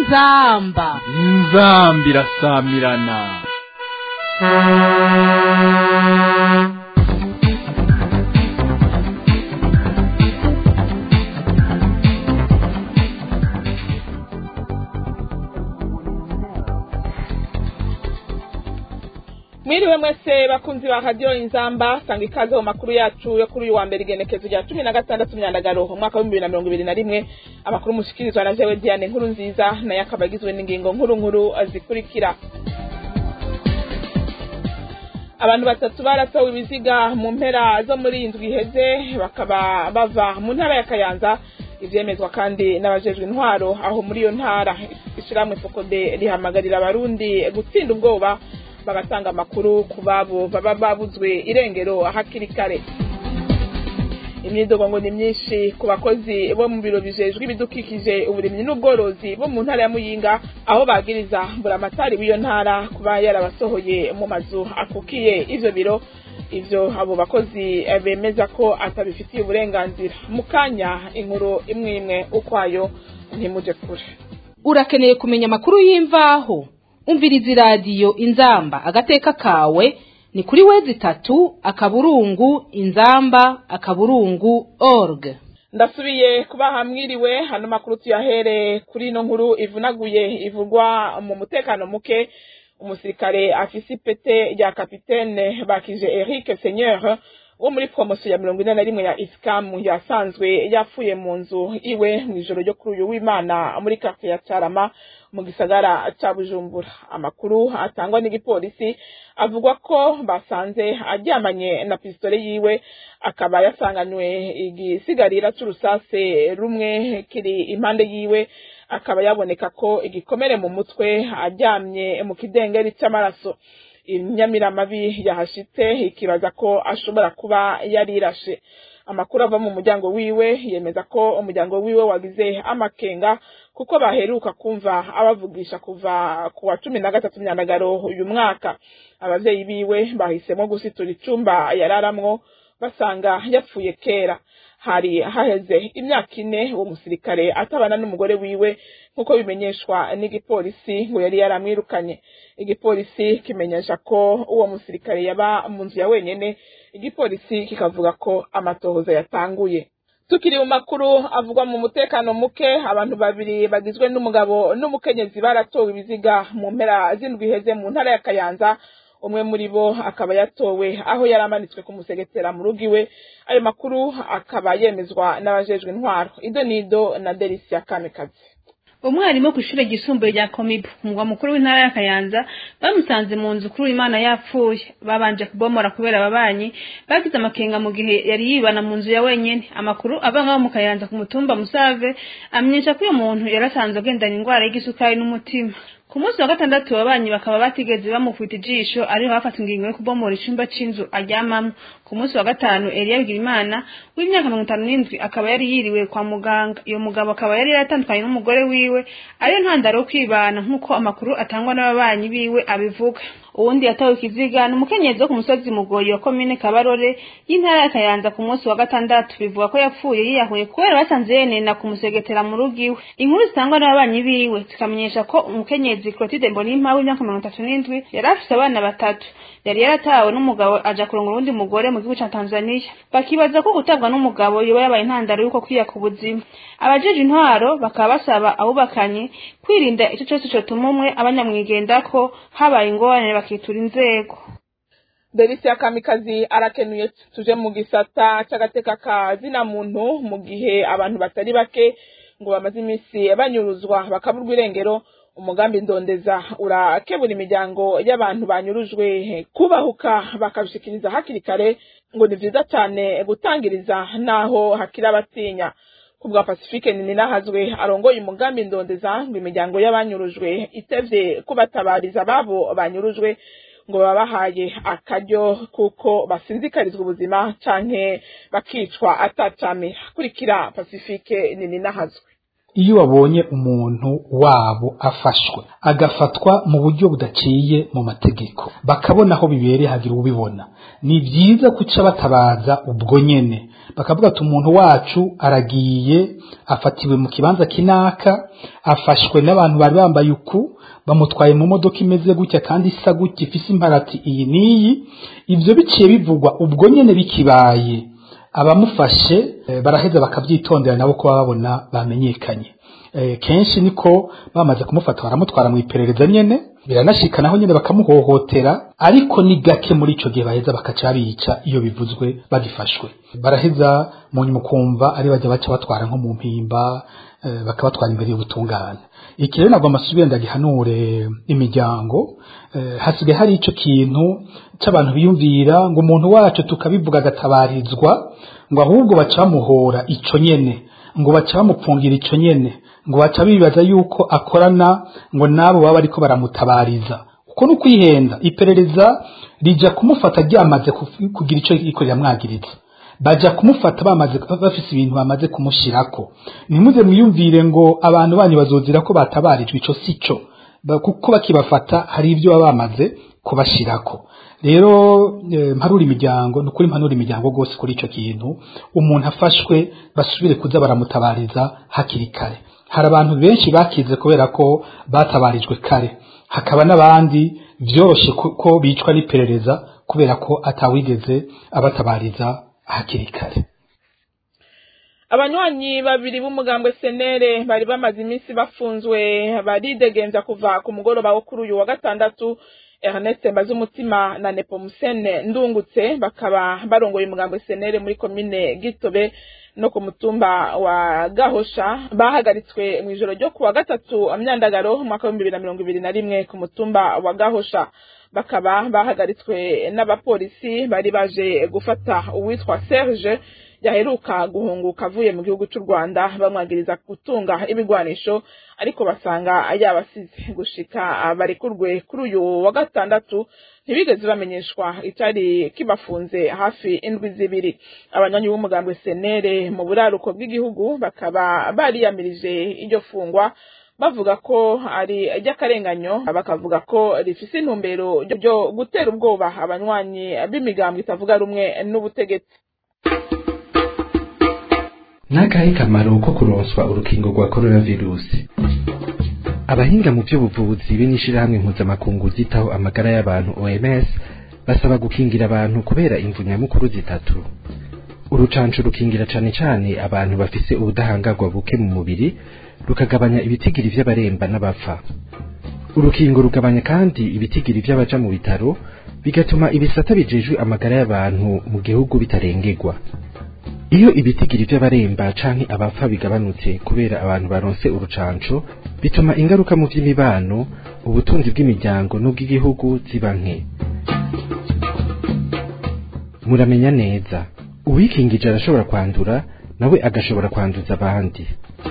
inzamba inzamba irasamirana mwiriwe mwese bakunzi ba radiyo inzamba sanga ikaze mu makuru yacu yo kuri uyu wa mbere igenekezo rya cumi na gatandatu myandagaro umwaka w'ibihumbi bibiri na mirongo ibiri na rimwe amakuru mushikirizwa na jewe diane nkuru nziza nayo akaba agizwe n'ingingo nkuru nkuru zikurikira abantu batatu baratowe ibiziga mu mpera zo muri iyi ndwi iheze bakaba bava mu ntara ya kayanza ivyemezwa kandi n'abajejwe intwaro aho muri iyo ntara ishirahamwe fokode rihamagarira abarundi gutsinda ubwoba bagatanga amakuru ku babo baba babuzwe irengero hakiri kare imyidogo ngo ni myinshi ku bakozi bo mu biro bijejwe ibidukikije uburimyi n'ubworozi bo mu ntara ya muyinga aho bagiriza buramatari w'iyo ntara kuba yarabasohoye mu mazu akukiye ivyo biro ivyo abo bakozi bemeza ko atabifitiye uburenganzira mu kanya inkuru imwe imwe ukwayo ntimuje kure urakeneye kumenya amakuru y'imvaho umviriza iradiyo inzamba agateka kawe ni kuri wezi itatu akaburungu inzamba akaburungu org ndasubiye kubaha mwiriwe hano makuru tuyahere kuri ino nkuru ivunaguye ivugwa mu mutekano muke umusirikare afise ipete rya kapitene bakije Eric Seigneur wo muri promosiyo ya mirongo ine na rimwe ya isikamu yasanzwe yapfuye mu nzu iwe mu ijoro ryo kuri uyu w'imana muri quartier ya carama mu gisagara ca bujumbura amakuru atangwa n'igipolisi avuga ko basanze aryamanye na pisitole yiwe akaba yasanganywe igisigarira c'urusase rumwe kiri impande yiwe akaba yaboneka ko igikomere mu mutwe aryamye mu kidengeri c'amaraso inyamiramabi yahashitse ikibaza ko ashobora kuba yarirashe amakuru ava mu muryango wiwe yemeza ko umuryango wiwe wagize amakenga kuko baheruka kumva abavugisha kuva ku wa cumi na gatatu myandagaro uyu mwaka abavyeyi biwe bahisemo gusitura icumba yararamwo basanga yapfuye kera hari haheze imyaka ine uwo musirikare atabana n'umugore wiwe nk'uko bimenyeshwa n'igipolisi ngo yari yaramwirukanye igipolisi kimenyesha ko uwo musirikare yaba mu nzu ya wenyene igipolisi kikavuga ko amatohoza yatanguye tukiri mu makuru avugwa mu mutekano muke abantu babiri bagizwe n'umugabo n'umukenyezi baratowe ibiziga mu mpera z'indwi iheze mu ntara ya kayanza umwe muri bo akaba yatowe aho yari amanitswe ku musegetera mu rugo iwe ayo makuru akaba yemezwa n'abajejwe intwaro ido nido na delisia kamikazi umwarimu ku ishuri ryisumbuye rya komibu umugwa mukuru w'intara ya kayanza bamusanze mu nzu kuri imana yapfuye babanje kubomora kubera ababanyi bagize amakenga mu gihe yari yibana mu nzu ya wenyene amakuru ava ngaho mu kayanza ku mutumba musave amenyesha ko uyu muntu yarasanze agendana indwara y'igisukari n'umutima ku munsi wa gatandatu ababanyi bakaba batigeze bamufita ijisho ariho bafata ingingo yo kubomora icumba c'inzu aryamamwo ku munsi wa gatanu Elia Bigirimana w'imyaka mirongo itanu n'indwi akaba yari yiriwe kwa muganga iyo mugabo akaba yari yaratandukanye n'umugore wiwe ariyo ntandaro yo kwibana nk'uko amakuru atangwa n'ababanyi biwe abivuga uwundi yatawe ikiziga ni umukenyezi wo ku musozi mugoyi wa komine kabarore y'intara ya kayanza ku munsi wa gatandatu bivuga ko yapfuye yiyahuye kubera basanze yenena kumusegetera mu rugo iwe inkuru zitangwa n'ababanyi biwe zikamenyesha ko umukenyezi clotilde mbonimpa w'imyaka mirongo itatu n'indwi yari afise abana batatu yari yaratawe n'umugabo aja kurongora uwundi mugore mu gihugu ca tanzania bakibaza ko gutabwa n'umugabo yoba yabaye intandaro y'uko kwiyaka ubuzima abajeje intwaro bakaba basaba abubakanye kwirinda ico cose cotuma umwe abanyamwigendako habaye ingorane bakitura inzego delisia kamikazi arakenuye tuje mu gisata c'agateka ka zina muntu mu gihe abantu batari bake ngo bamaze iminsi banyuruzwa bakaburwa irengero umugambi ndondeza urakebura imiryango y'abantu banyurujwe kubahuka bakabishikiriza hakiri kare ngo ni vyiza cane gutangiriza naho hakiri abatinya kubwa pacifique ninahazwe arongoye umugambi ndondeza ngo imiryango y'abanyurujwe itevye kubatabariza babo banyurujwe ngo babahaye akaryo kuko basinzikarizwa ubuzima canke bakicwa atacame kurikira pacifique ninahazwe iyo babonye umuntu wabo afashwe agafatwa mu buryo budaciye mu mategeko bakabona aho bibereye hagira ubibona ni byiza guca batabaza ubwo nyene bakavuga ati umuntu wacu aragiye afatiwe mu kibanza kinaka afashwe n'abantu bari bambaye uku bamutwaye mu modoka imeze gutya kandi isa gutya ifise imparati iyi n'iyi ivyo biciye bivugwa ubwo nyene bikibaye abamufashe eh, baraheza bakabyitondera nabo kuba babona bamenyekanye eh, kenshi niko bamaze kumufata baramutwara mu iperereza nyene biranashika naho nyene bakamuhohotera ariko ni gake muri ico gihe baheza bakaca bica iyo bivuzwe bagifashwe baraheza mu nyuma ukumva ari bajya baca batwara nko mu mpimba eh, bakabatwara imbere y'ubutungane iki rero nagomba asubire ndagihanure imiryango eh, hasigaye hari ico kintu c'abantu biyumvira ngo umuntu wacu tukabivuga agatabarizwa ngo ahubwo baca bamuhora ico nyene ngo baca bamupfungira ico nyene ngo baca bibaza yuko akorana ngo nabo baba ariko baramutabariza uko ni ukwihenda iperereza rija kumufata ryamaze kuf- kugira ico riko riramwagiriza baja kumufata bamaze bafise ibintu bamaze kumushirako nimuze mwiyumvire ngo abantu banyu bazozira ko batabarijwe ico sico Ba- kuko bakibafata hari ibyo baba bamaze kubashirako rero eh, mparura imiryango nukuri mpanura imiryango gose kuri ico kintu umuntu afashwe basubire kuza baramutabariza hakiri kare hari abantu benshi bakize kubera ko batabarijwe kare hakaba n'abandi vyoroshe ko ko bicwa n'iperereza kubera ko atawigeze abatabariza hakiri kare abanywanyi babiri b'umugambwe senere bari bamaze iminsi bafunzwe baridegemvya kuva ku mugoroba wo kuri uyu wa gatandatu Ernest Mbazumutima na Nepomusene Ndungutse bakaba barongoye umugambwe senere muri komine Gitobe no ku mutumba wa Gahosha bahagaritswe mu ijoro ryo ku wa gatatu amyandagaro mu mwaka w'ibihumbi bibiri na mirongo ibiri na rimwe ku mutumba wa Gahosha bakaba bahagaritswe n'abapolisi bari baje gufata uwitwa Serge yaheruka guhunguka avuye mu gihugu cy'u Rwanda bamwagiriza gutunga ibigwanisho ariko basanga yabasize gushika barekurwe kuri uyu wa gatandatu ntibigeze bamenyeshwa icyari kibafunze hafi indwi zibiri abanywanyi b'umugambwe senere mu buraruko bw'igihugu bakaba bariyamirije iryo fungwa bavuga ko ari iry'akarenganyo bakavuga ko rifise intumbero ryo gutera ubwoba abanywanyi b'imigambwe itavuga rumwe n'ubutegetsi n'akahe kamaro ko kuronswa urukingo rwa coronavirusi abahinga mu by'ubuvuzi be n'ishirahamwe mpuzamakungu ryitaho amagara y'abantu OMS basaba gukingira abantu kubera imvu nyamukuru zitatu urucanco rukingira cane cane abantu bafise ubudahangarwa buke mu mubiri rukagabanya ibitigiri vy'abaremba n'abapfa urukingo rugabanya kandi ibitigiri vy'abaja mu bitaro bigatuma ibisata bijejwe amagara y'abantu mu gihugu bitarengerwa iyo ibitigiri by'abaremba canke abapfa bigabanutse kubera abantu baronse urucanco bituma ingaruka mu by'imibano ubutunzi bw'imiryango n'ubw'igihugu ziba nke muramenya neza uwikingije arashobora kwandura nawe agashobora kwanduza abandi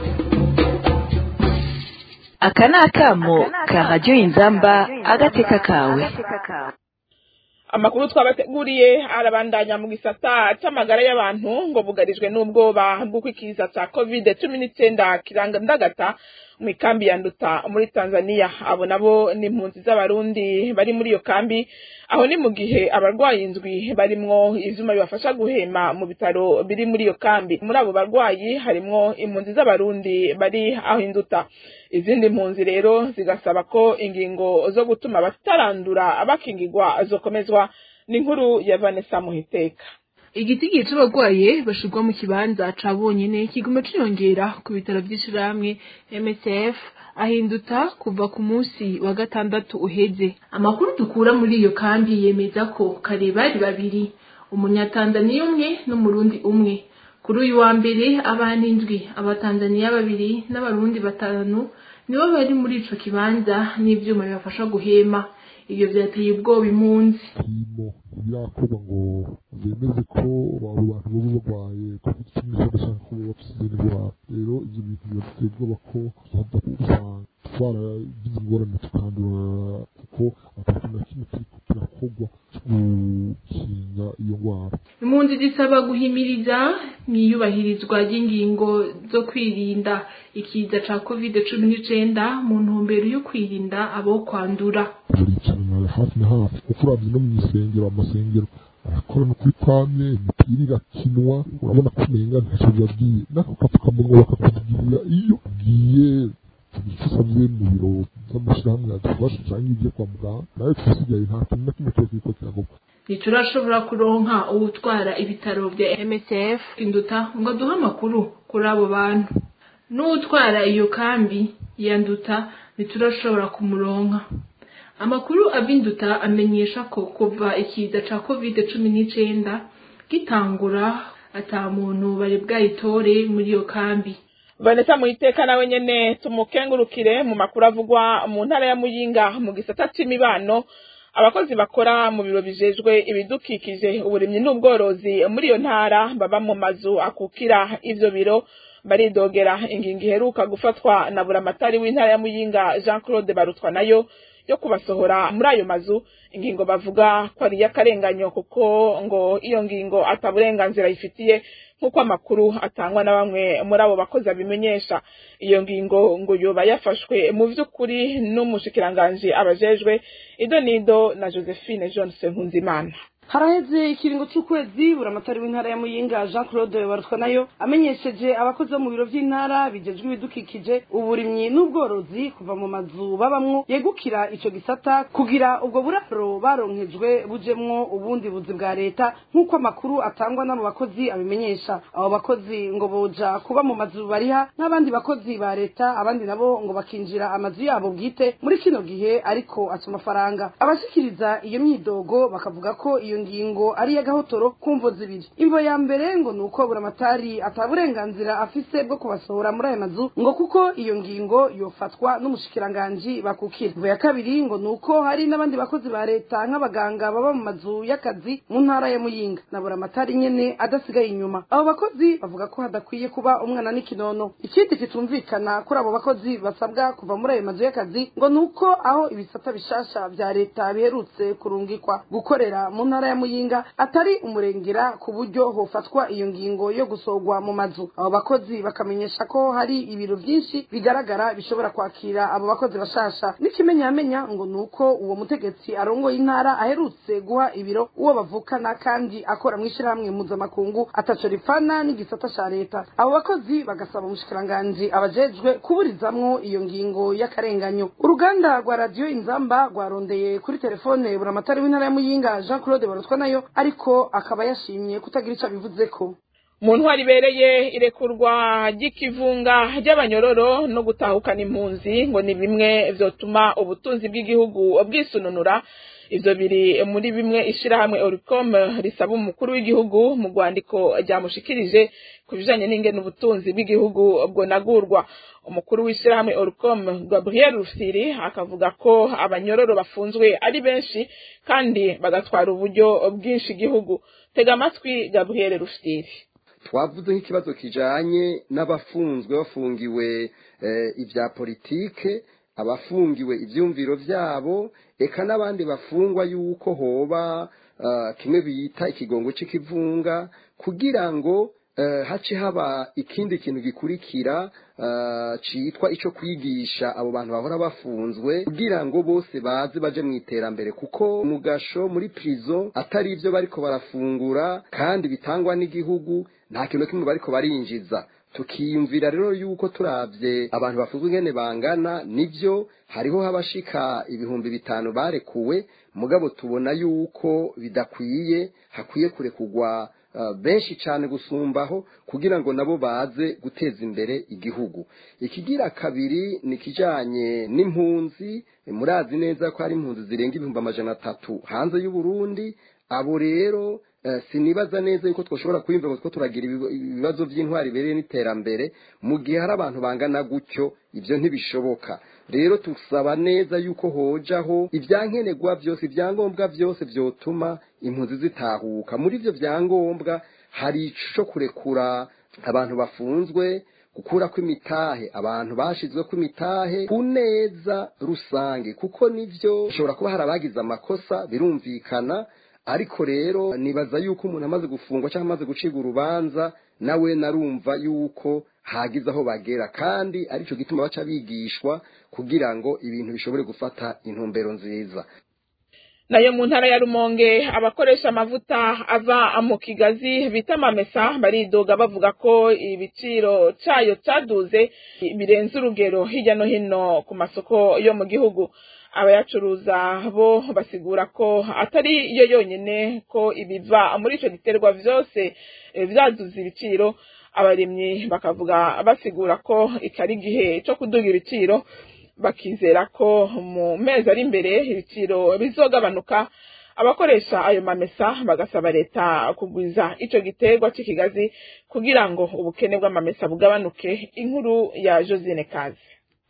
aka ni akamo ka radiyo inzamba agateka kawe amakuru twabateguriye arabandanya mu gisata c'amagara y'abantu ngo bugarijwe n'ubwoba bw'uko ikiza ca covid cumi n'icenda kirandagata mu ikambi ya nduta muri tanzania abo nabo ni impunzi z'abarundi bari muri iyo kambi aho ni mu gihe abarwayi indwi barimwo ivyuma bibafasha guhema mu bitaro biri muri iyo kambi muri abo barwayi harimwo impunzi z'abarundi bari aho induta izindi mpunzi rero zigasaba ko ingingo zo gutuma batarandura bakingirwa zokomezwa n'inkuru ya Vanessa Muhiteka igitigiri c'abarwaye bashirwa mu kibanza ca bonyene kiguma ciyongera ku bitaro vy'ishirahamwe MSF ahinduta kuva ku munsi wa gatandatu uheze amakuru dukura muri iyo kambi yemeza ko kare bari babiri umunyatanzaniya umwe n'umurundi umwe kuri uyu wa mbere abantu indwi abatanzaniya babiri n'abarundi batanu nibo bari muri ico kibanza n'ivyuma bibafasha guhema ivyo vyateye ubwoba impunzi hino birakorwa ngo bemeze ko abo bantu baba barwaye covid cumi n'icyenda cyangwa ko baba bafite izindi ndwara rero ivyo bintu biraduteye ubwoba ko tuza usanga twaragize ingorane tukandura kuko atakintu na kimwe kiriko kirakorwa co gukinga iyo ndwara impunzi zisaba guhimiriza mwiyubahirizwa ry'ingingo zo kwirinda ikiza ca covid cumi n'icenda mu ntumbero yo kwirinda abo kwandura buricanira hafi na hafi kuko uravye no mu isengero amasengero arakora no kuri pame imipira igakinwa urabona ko umenga ntacyo bibabwiye n'ako kapfukamunwa bakakubwirira iyo ugiye icyo usabye mu biro by'amashyirahamwe yadufasha cyangwa ibyo kwa muganga nawe twisigaye nta kintu na kimwe cyose kiriko kirakorwa ntiturashobora kuronka uwutwara ibitaro bya msf induta ngo aduhe amakuru kuri abo bantu n'uwutwara iyo kambi yanduta ntiturashobora kumuronka amakuru abinduta amenyesha ko kuva ikiza ca covid cumi n'icenda gitangura ata muntu bari bwayitore muri iyo kambi vanessa muhiteka nawe nyene tumukengurukire mu makuru avugwa mu ntara ya muyinga mu gisata c'imibano abakozi bakora mu biro bijejwe ibidukikije uburimyi n'ubworozi muri iyo ntara baba mu mazu akukira ivyo biro baridogera ingingo iheruka gufatwa na buramatari w'intara ya muyinga jean claude barutwa nayo yo kubasohora muri ayo mazu ingingo bavuga ko ari iy'akarenganyo kuko ngo iyo ngingo ataburenganzira yifitiye nk'uko amakuru atangwa na bamwe muri abo bakozi abimenyesha iyo ngingo ngo yoba yafashwe mu by'ukuri n'umushikiranganji abajejwe ido nido na josephine johnson nkunzimana haraheze ikiringo cy'ukwezi buramatari w'intara ya muyinga jean claude barutwa nayo amenyesheje abakozi bo mu biro by'intara bigejwe ibidukikije uburimyi n'ubworozi kuva mu mazu babamwo yegukira ico gisata kugira ubwo buraro baronkejwe bujemwo ubundi buzi bwa leta nk'uko amakuru atangwa n'abo bakozi abimenyesha abo bakozi ngo boja kuba mu mazu bariha nk'abandi bakozi ba leta abandi nabo ngo bakinjira amazu yabo bwite muri kino gihe ariko aca amafaranga abashikiriza iyo myidogo bakavuga ko iyo ngingo ari iy'agahotoro ku mvo zibiri imvo ya mbere ngo ni uko buramatari ataburenganzira afise bwo kubasohora muri ayo mazu ngo kuko iyo ngingo yofatwa n'umushikiranganji bakukira imvo ya kabiri ngo ni uko hari n'abandi bakozi ba leta nk'abaganga baba mu mazu y'akazi mu ntara ya muyinga na buramatari nyene adasigaye inyuma abo bakozi bavuga ko hadakwiye kuba umwana n'ikinono ikindi kitumvikana kuri abo bakozi basabwa kuva muri ayo mazu y'akazi ngo ni uko aho ibisata bishasha vya leta biherutse kurungikwa gukorera mu ntara ya muyinga atari umurengera ku buryo hofatwa iyo ngingo yo gusorwa mu mazu abo bakozi bakamenyesha ko hari ibiro byinshi bigaragara bishobora kwakira abo bakozi bashasha n'ikimenyamenya ngo ni uko uwo mutegetsi arongoye intara aherutse guha ibiro uwo bavukana kandi akora mu ishyirahamwe mpuzamakungu ataco ripfana n'igisata ca leta abo bakozi bagasaba umushikiranganji abajejwe kuburizamwo iyo ngingo y'akarenganyo uruganda rwa radiyo inzamba rwarondeye kuri telefone buramatari w'intara ya muyinga jean claude barutwa nayo ariko akaba yashimye kutagira ico abivuzeko mu ntwari ibereye irekurwa ry'ikivunga ry'abanyororo no gutahukana impunzi ngo ni bimwe vyotuma ubutunzi bw'igihugu bwisununura ivyo biri muri bimwe ishirahamwe oricom risaba umukuru w'igihugu mu rwandiko ryamushikirije ku bijanye n'ingene ubutunzi bw'igihugu bwonagurwa umukuru w'ishirahamwe oricom gabriel rusiri akavuga ko abanyororo bafunzwe ari benshi kandi bagatwara uburyo bwinshi igihugu tega amatwi gabriel rusiri twavuze nk'ikibazo kijanye n'abafunzwe bafungiwe ibya politike abafungiwe ibyumviro byabo eka n'abandi bafungwa yuko hoba kimwe bita ikigongo cy'ikivunga kugira ngo hace haba ikindi kintu gikurikira cyitwa icyo kwigisha abo bantu bahora bafunzwe kugira ngo bose baze baje mu iterambere kuko mugasho muri prison atari ibyo bariko barafungura kandi bitangwa n'igihugu nta kintu kimwe bariko barinjiza tukiyumvira rero yuko turabye abantu bafunzwe ingene bangana nibyo hariho habashika ibihumbi bitanu barekuwe mugabo tubona yuko bidakwiye hakwiye kurekugwa benshi cyane gusumbaho kugira ngo nabo baze guteza imbere igihugu ikigira kabiri ni ikijyanye n'impunzi murazi neza ko hari impunzi zirenga ibihumbi amajana atatu hanze y'uburundi abo rero sinibaza neza yuko twashobora kwiyumva ko turagira ibibazo by'intwari ibereye n'iterambere mu gihe hari abantu bangana gutyo ibyo ntibishoboka rero tusaba neza yuko hojaho ibyankenerwa byose ibyangombwa byose byotuma impunzi zitahuka muri ibyo byangombwa hari icyo kurekura abantu bafunzwe gukura kw'imitahe abantu bashizwe kw'imitahe ku neza rusange kuko nivyo bishobora kuba hari abagize amakosa birumvikana ariko rero nibaza yuko umuntu amaze gufungwa cyangwa amaze gucibwa urubanza nawe narumva yuko hagize aho bagera kandi aricyo gituma baca bigishwa kugira ngo ibintu bishobore gufata intumbero nziza nayo mu ntara ya rumonge abakoresha amavuta ava mu kigazi bita amamesa baridoga bavuga ko ibiciro cayo caduze birenze urugero hirya no hino ku masoko yo mu gihugu abayacuruza bo basigura ko atari yo yonyene ko ibiva muri ico giterwa vyose vyaduze ibiciro abarimyi bakavuga basigura ko ikari igihe co kuduga ibiciro bakizera ko mu mezi ari imbere ibiciro bizogabanuka abakoresha ayo mamesa bagasaba leta kugwiza ico giterwa c'ikigazi kugira ngo ubukene bw'amamesa bugabanuke inkuru ya Josine Kazi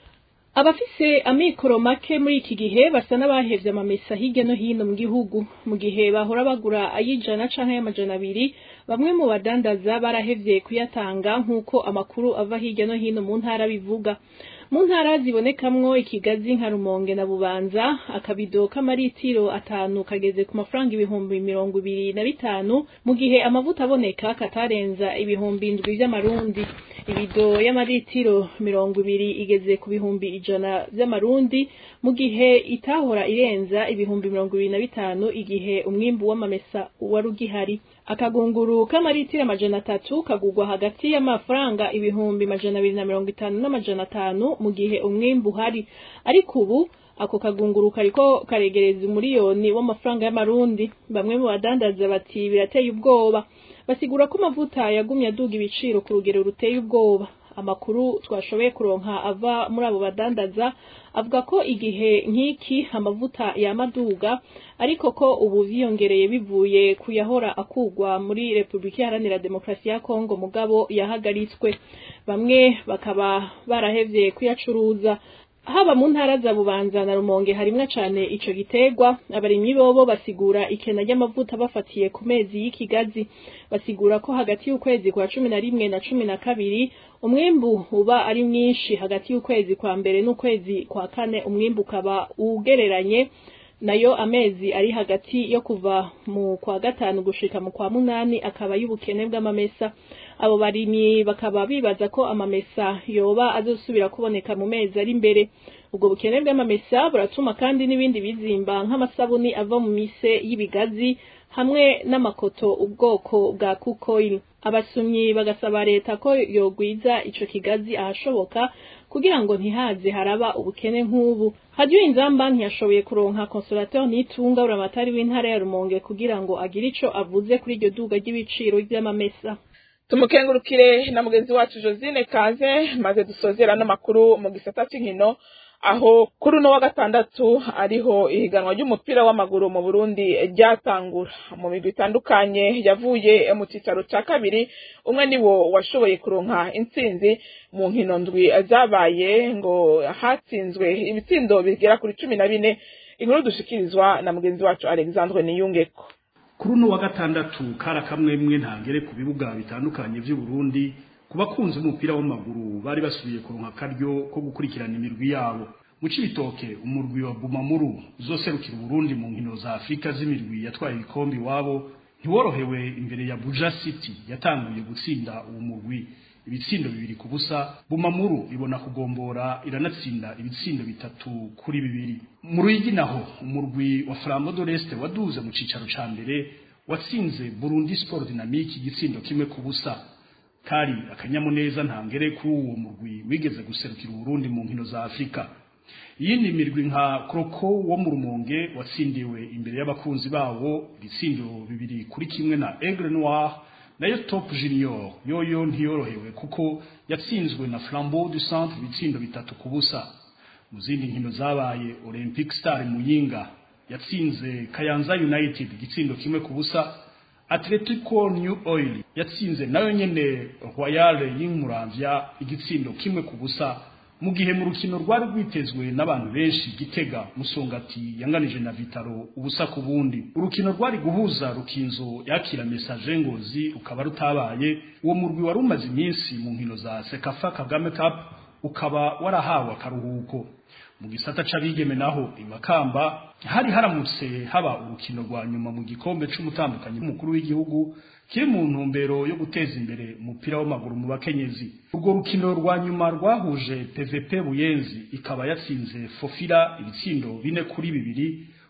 abafise amikoro make muri iki gihe basa n'abahevye amamesa hirya no hino mu gihugu mu gihe bahora bagura ay'ijana canke y'amajana abiri bamwe mu badandaza barahevye kuyatanga nk'uko amakuru ava hirya no hino mu ntara bivuga mu ntara zibonekamwo ikigazi nka rumonge na bubanza akabido k'amaritiro atanu kageze ku mafaranga ibihumbi mirongo ibiri na bitanu mu gihe amavuta aboneka katarenza ibihumbi indwi vy'amarundi ibido y'amaritiro mirongo ibiri igeze ku bihumbi ijana vy'amarundi mu gihe itahora irenza ibihumbi mirongo ibiri na bitanu igihe umwimbu w'amamesa wari ugihari akagunguru k'amaritiro amajana atatu kagugwa hagati y'amafaranga ibihumbi majana abiri na mirongo itanu n'amajana atanu mu gihe umwimbu uhari ariko ubu ako kagunguru kariko karegereza umuriyoni w'amafaranga y'amarundi bamwe mu badandaza bati birateye ubwoba basigura ko amavuta yagumye aduga ibiciro ku rugero ruteye ubwoba amakuru twashoboye kuronka ava muri abo badandaza avuga ko igihe nk'iki amavuta yamaduga ariko ko ubu vyiyongereye bivuye kuyahora akugwa muri Republika Iharanira Demokarasi ya Kongo mugabo yahagaritswe bamwe bakaba barahevye kuyacuruza haba mu ntara za bubanza na rumonge harimwo cane ico giterwa abarimyi bobo basigura ikena ry'amavuta bafatiye ku mezi y'ikigazi basigura ko hagati y'ukwezi kwa cumi na rimwe na cumi na kabiri umwimbu uba ari mwinshi hagati y'ukwezi kwa mbere n'ukwezi kwa kane umwimbu ukaba ugereranye nayo amezi ari hagati yo kuva mu kwa gatanu gushika mu kwa munani akaba y'ubukene bw'amamesa abo barimyi bakaba bibaza ko amamesa yoba azosubira kuboneka mu mezi ari imbere ubwo bukene bw'amamesa buratuma kandi n'ibindi bizimba nk'amasabuni ava mu mise y'ibigazi hamwe n'amakoto ubwoko bwa kukoil abasumyi bagasaba leta ko yogwiza ico kigazi ahashoboka kugira ngo ntihaze haraba ubukene nk'ubu hadiyo inzamba ntiyashoboye kuronka consolateur nitunga uramatari w'intara ya rumonge kugira ngo agire ico avuze kuri iryo duga ry'ibiciro vy'amamesa tumukengurukire na mugenzi wacu josine kaze maze dusozera n'amakuru mu gisata c'inkino aho kuri uno wa gatandatu ariho ihiganwa ry'umupira w'amaguru mu burundi ryatangura mu migwi itandukanye yavuye mu cicaro ca kabiri umwe niwo washoboye kuronka intsinzi mu nkino ndwi zabaye ngo hatsinzwe ibitsindo bigera kuri cumi na bine inkuru dushikirizwa na mugenzi wacu alexandre niyungeko kuri uno wa gatandatu kara kamwe mwe ntangere ku bibuga bitandukanye vy'u Burundi ku bakunzi umupira w'amaguru bari basubiye kuronka akaryo ko gukurikirana imirwi yabo mu cibitoke umurwi wa Bumamuru uzoserukira Burundi mu nkino za Afrika z'imirwi yatwaye ibikombe iwabo ntiworohewe imbere ya Buja City yatanguye gutsinda uwo murwi ibitsindo bibiri ku busa Bumamuru ibona kugombora iranatsinda ibitsindo bitatu kuri bibiri mu Ruyigi naho umurwi wa Flambeau de l'Est waduze mu cicaro ca mbere watsinze Burundi Sport Dynamique igitsindo kimwe ku busa kari akanyamuneza ntangere kuri uwo murwi wigeze guserukira Burundi mu nkino za Afrika iyindi mirwi nka Kroko wo mu Rumonge watsindiwe imbere y'abakunzi bawo ibitsindo bibiri kuri kimwe na Aigle Noir nayo Top Junior yoyo ntiyorohewe kuko yatsinzwe na Flambeau du Centre ibitsindo bitatu ku busa mu zindi nkino zabaye Olympic Star Muyinga yatsinze Kayanza United igitsindo kimwe ku busa Atletico New Oil yatsinze nayo nyene Royal y'Inkuramvya igitsindo kimwe ku busa mu gihe mu rukino rwari rwitezwe n'abantu benshi gitega musongati yanganije na Vitaro ubusa ku bundi urukino rwari guhuza rukinzo yakira message ngozi ukaba rutabaye uwo murwi wari umaze iminsi mu nkino za Sekafa Kagame Cup ukaba warahawe akaruhuko mu gisata c'abigeme naho imakamba hari haramutse haba urukino rwa nyuma mu gikombe c'umutambukanyi mukuru w'igihugu kiri mu ntumbero yo guteza imbere umupira w'amaguru mu bakenyezi urwo rukino rwa nyuma rwahuje PVP Buyenzi ikaba yatsinze Fofira ibitsindo bine kuri bibiri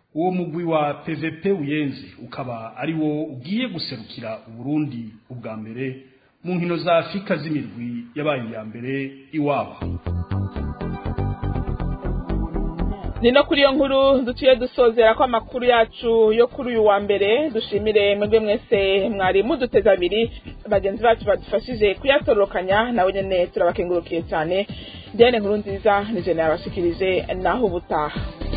uwo mugwi wa pvp uyenzi ukaba ari wo ugiye guserukira uburundi ubwa mbere mu nkino za afurika z'imirwi yabaye iya mbere iwabo ni no kuri iyo nkuru duciye dusozera ko amakuru yacu yo kuri uyu wa mbere dushimire mwebwe mwese mwari muduteze abiri bagenzi bacu badufashije kuyatororokanya nawe nyine turabakengurukiye cyane diane nkuru nziza ni jene yabashikirije naho ubutaha